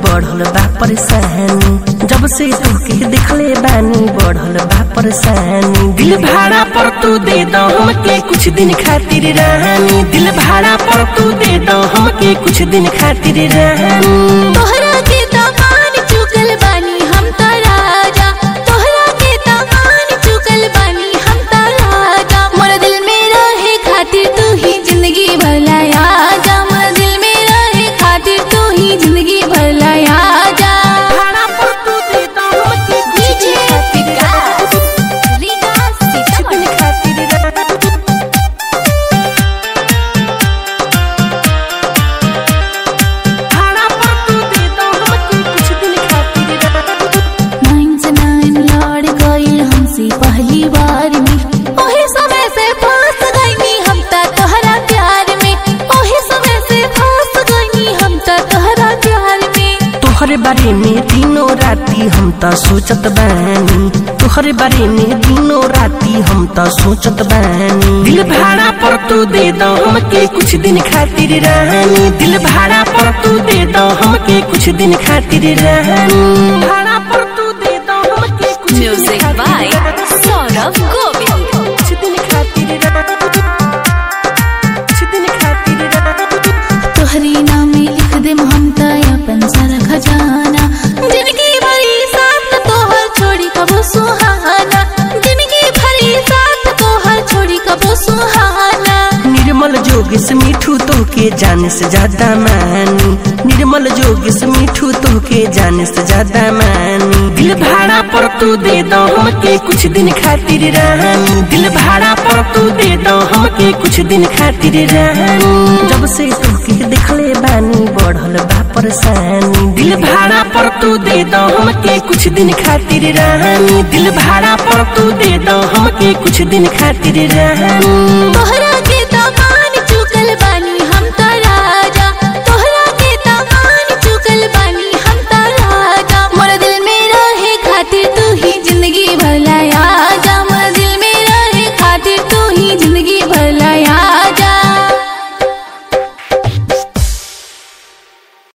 बढ़ल बा परेशानी जब से तुके देखले बानी बढ़ल बा परेशानी दिल भाड़ा पर तू दे दो हमके कुछ दिन खातिर रानी दिल भाड़ा पर तू दे दो हमके कुछ दिन खातिर रानी तोहरा के दामान चुकल बानी हम त राजा तोहरा के दामान चुकल बानी हम त राजा मोर दिल में रहे खातिर तू ही जिंदगी भर लाया जा मोर दिल में रहे खातिर तू ही जिंदगी भर लाया जा भाड़ा पर तू दे दो हमके कुछ दिन खातिर रानी कुछ दिन खातिर रानी भाड़ा पर तू दे दो हमके कुछ दिन खातिर रानी नाइन से नाइन लड़ गईल हमसे पहली बार में ओहे समय से फंस गईनी हम त तोहरा प्यार में ओहे समय से फंस गईनी हम त तोहरा प्यार में तोहरे बारे में दिनों राती हम त सोचत बानी तोहरे बारे में दिनों राती हम त सोचत बानी दिल भाड़ा पर तू दे दो हमके कुछ दिन खातिर रानी दिल भाड़ा पर तू दे दो हमके कुछ दिन खातिर रानी भाड़ा पर तू दे दो हमके कुछ दिन Music खातिर by रानी। सौरभ गोविल कुछ दिन खातिर रानी कुछ दिन खातिर रानी तोहरी नाम लिख दे हम त अपन सारा खजाना जिंदगी भरी साथ तोहर छोड़ी कबो सुहाना जिंदगी भरी साथ तोहर छोड़ी कबो सुहाना निर्मल जोगिस मिठू तो के जाने से ज्यादा मानी निर्मल जोगिस मिठू तो के जाने से ज्यादा मानी दिल भाड़ा पर तू दे दो हमके कुछ दिन खातिर रानी दिल भाड़ा पर तू दे दो हमके कुछ दिन खातिर रानी जब से तुके देखले बानी बढ़ल बा परेशानी दिल भाड़ा पर तू दे दो हमके कुछ दिन खातिर रानी दिल भाड़ा पर तू दे दो हमके कुछ दिन खातिर रानी तोहरा